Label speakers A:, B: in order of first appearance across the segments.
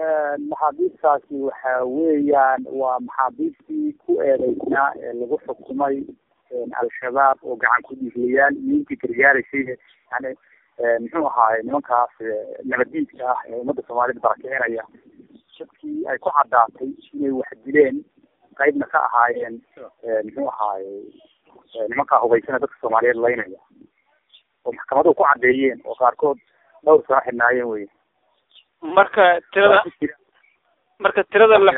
A: maxaabiistaasi waxa weeyaan waa maxaabiistii ku eedeysnaa ee lagu xukumay al-shabaab oo gacan ku dhiiglayaal iyo intii gargaaraysay yani muxuu ahaay nimankaas nabadiidka ah ee ummadda soomaalida barakicinaya dadkii ay ku caddaatay inay wax dileen qaybna ka ahaayeen muxuu ahaaye nimankaa hubaysana dadka soomaaliyeed laynaya oo maxkamaduhu ku caddeeyeen oo qaarkood dhowr sano xidhnaayeen wey
B: marka tirada marka tirada la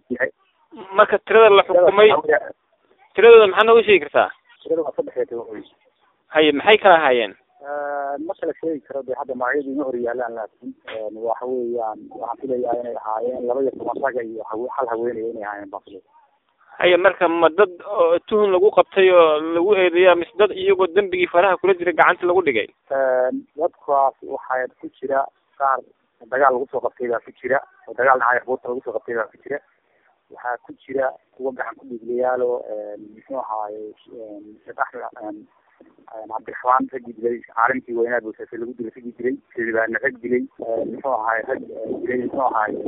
B: marka tirada la xukumay tiradooda maxaad nooga sheegi kartaa
A: tirada waa saddex iyo toban wey
B: haye maxay kala ahaayeen
A: ma kala sheegi karo de hadda magacyadu ima hor yaalaan laakin waxa weeyaan waxaan filayaa inay ahaayeen laba iyo toban raga iyo hawe hal haweenaya inay ahaayeen baan filaya
B: haye marka ma dad oo tuhun lagu qabtay oo lagu eedeeyaa mise dad iyagoo dembigii faraha kula jira gacanta lagu dhigay
A: dadkaas waxaa ku jira qaar dagaal lagu soo qabtay baa ku jira oo dagaal dhacay abuurta lagu soo qabtay baa ku jira waxaa ku jira kuwa gacan ku dhiiglayaal oo muxuu ahaaye sheekh axmed cabdiraxmaan raggii dilay caalimkii weynaa buusase lagu dilay raggii dilay silibaana rag dilay muxuu ahaaye rag dilay muxuu ahaaye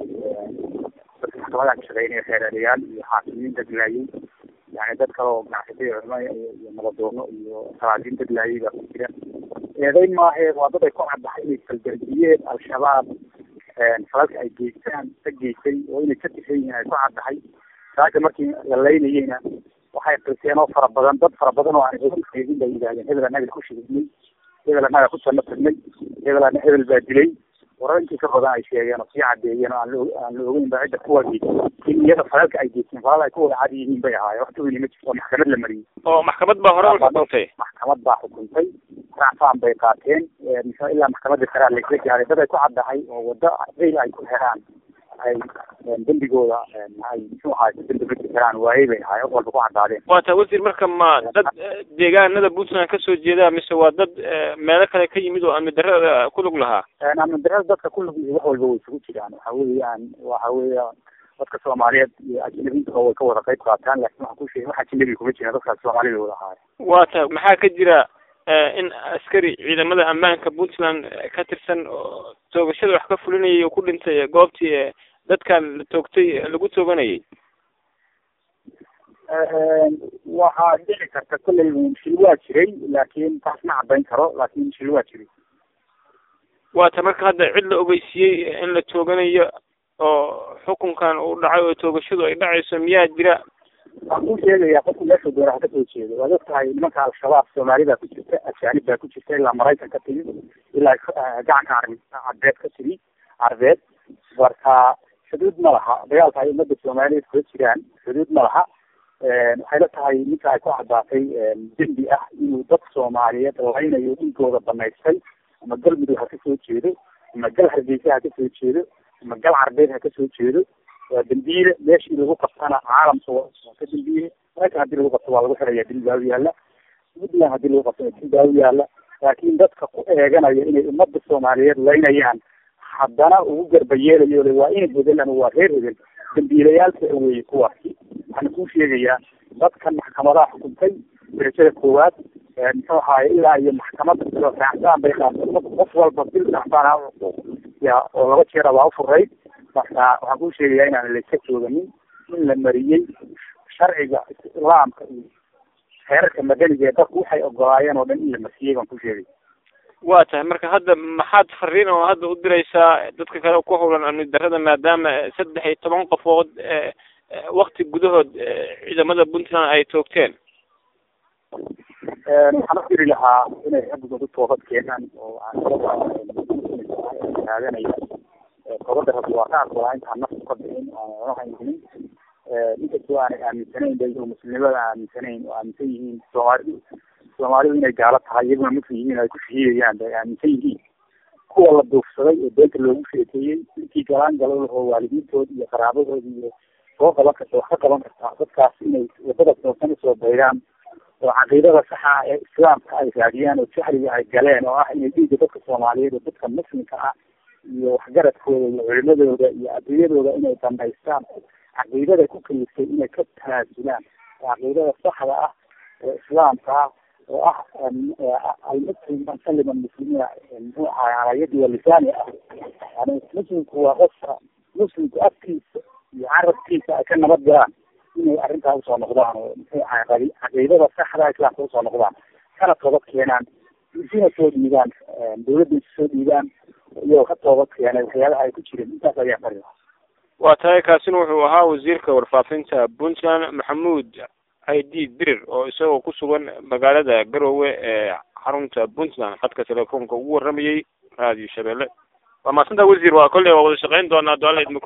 A: dadka maxkamadaha ka shaqeynaya xeeraalayaal iyo xaakimiin daglaayay yani dad kale oo ganacsatay culimo iyo nabadoono iyo salaadiin daglaayay baa ku jira eedeyn maahe waa dad ay ku caddahay inay kalgardiyeen al-shabaab falalka ay geystaan ka geystay oo inay ka tirsan yihiin ay ku caddahay saaka markii la laynayeyna waxay qirteen oo fara badan dad fara badan oo aan hebel sheegin bay yidhahdeen hebel anaga ku shigidnay hebel anaga ku janno tagnay hebel ana hebel baa dilay warar intii ka badan ay sheegeen oo sii cadeeyeen oo aan la aan la ogeyn ba cidda kuwa geystay in iyada falalka ay geysteen falal ay ku wada cad yihiin bay ahaayeen wax weyni ma jirto oo maxkamad la mariyey
B: oo maxkamad baa hore u xukuntay
A: maxkamad baa xukuntay racfaan bay qaateen ilaa maxkamadda karaa laisla gaaray dad ay ku caddahay oo waddo ceyl ay ku heraan ay dembigooda ay muxuu ahaay dembi ma jiraan waayey bay ahaay wax walba ku caddaadeen
B: waa taa wasiir marka ma dad deegaanada puntland kasoo jeeda mise waa dad meelo kale ka yimid oo amni darada ku lug lahaa
A: amni darada dadka ku lug wax walba way isugu jiraan waxa weeyaan waxa weeya dadka soomaaliyeed iyo ajnabiinta way ka wada qayb qaataan laakin waxaan ku sheegay wax ajnabi kuma jiraan dadkaas soomaalida wada ahaay
B: waa ta maxaa ka jira in askari ciidamada ammaanka puntland ka tirsan oo toogashada wax ka fulinayay oo ku dhintay goobtii dadkan la toogtay lagu tooganayay
A: waxaa dhici karta kolley shil waa jiray laakin taas ma caddayn karo laakin shil waa jiray
B: waa ta marka hadda cid la ogeysiiyey in la tooganayo oo xukunkan uu dhacay oo toogashadu ay dhacayso miyaa jira
A: waxaan ku sheegayaa qofku meesha doona ha kasoo jeedo waad og tahay nimanka al-shabaab soomaalida ku jirta ajaanib baa ku jirta ilaa maraykan ka timi ilaa gacanka ar carbeed ka timi carbeed marka xuduud ma laha dagaalka ay ummadda soomaaliyeed kula jiraan xuduud ma laha waxay la tahay ninka ay ku caddaatay dembi ah inuu dad soomaaliyeed laynayo dhiigooda banaystay ama galmudug ha kasoo jeedo ama gal hargeysa ha kasoo jeedo ama gal carbeed ha kasoo jeedo waa dambiile meeshii lagu qabtana caalamka waa ka dambiile maraykan hadii lagu qabto waa lagu xiraya dil baa u yaala puntland hadii lagu qabto dil baa u yaala laakiin dadka ku eeganaya inay ummadda soomaaliyeed laynayaan haddana ugu garba yeelayo le waa ina hebel ama waa reer hebel dambiilayaalka weeye kuwaasi waxaana kuu sheegayaa dadkan maxkamadaha xukuntay darajada koowaad muxuu ahaaye ilaa iyo maxkamadda sidoo raacdaan bay qaatay qof walba bil raacdaan ya oo laba jeera baa ufurayd marka waxaan kuu sheegayaa inaan layska jooganin in la mariyey sharciga islaamka iyo xeerarka madaniga ee dadku waxay ogolaayeen oo dhan in la masiyey baan ku sheegay
B: waa tahay marka hadda maxaad fariin oo hadda u diraysaa dadka kale ku howlan amni darada maadaama saddex iyo toban qofood wakti gudahood ciidamada puntland ay toogteen
A: waxaan u diri lahaa inay rabbigooda toobad keenaan oo taaganaya toobada rabbi waa ka aqbalaa intaan naftu ka bixin oo haynin inkastoo aanay aaminsanayn ba iyagoo muslimnimada aaminsanayn oo aaminsan yihiin soomaalidu soomaalidu inay gaalo tahay iyaguna muslim yihiin ay ku shahiidayaan bay aaminsan yihiin kuwa la duufsaday oo beenta loogu sheekeeyey intii galaan galo lahoo waalidiintood iyo qaraabadood iyo soo qaban karta wax ka qaban kartaa dadkaas inay wadada toosan usoo bayraan oo caqiidada saxa ee islaamka ay raadiyaan oo jahliga ay galeen oo ah inay dhiigga dadka soomaaliyeed oo dadka muslimka ah iyo waxgaradkooda iyo culimadooda iyo adduunyadooda inay damaystaan caqiidada ku kaliftay inay ka tanaasulaan caqiidada saxda ah ee islaamka ah oo ah almuslim man salima almuslimiina muxuu ahay calaa yadi walisaani ah yani muslimku waa qofka muslimku afkiisa iyo carabkiisa ay ka nabad galaan inay arrintaa usoo noqdaan oo muxuu ahay caqiidada saxda islaamka usoo noqdaan kana toobad keenaan isina soo dhiibaan dawladda isu soo dhiibaan iyagoo ka toobad keenay waxyaabaha ay ku jireen intaas ayaa fari
B: waa tahay kaasina wuxuu ahaa wasiirka warfaafinta puntland maxamuud id dirir oo isagoo ku sugan magaalada garowe ee xarunta puntland khadka telefoonka ugu waramayay raadiyo shabeelle waa maadsantaa wasiir waa kolley waa wada shaqeyn doonaa doala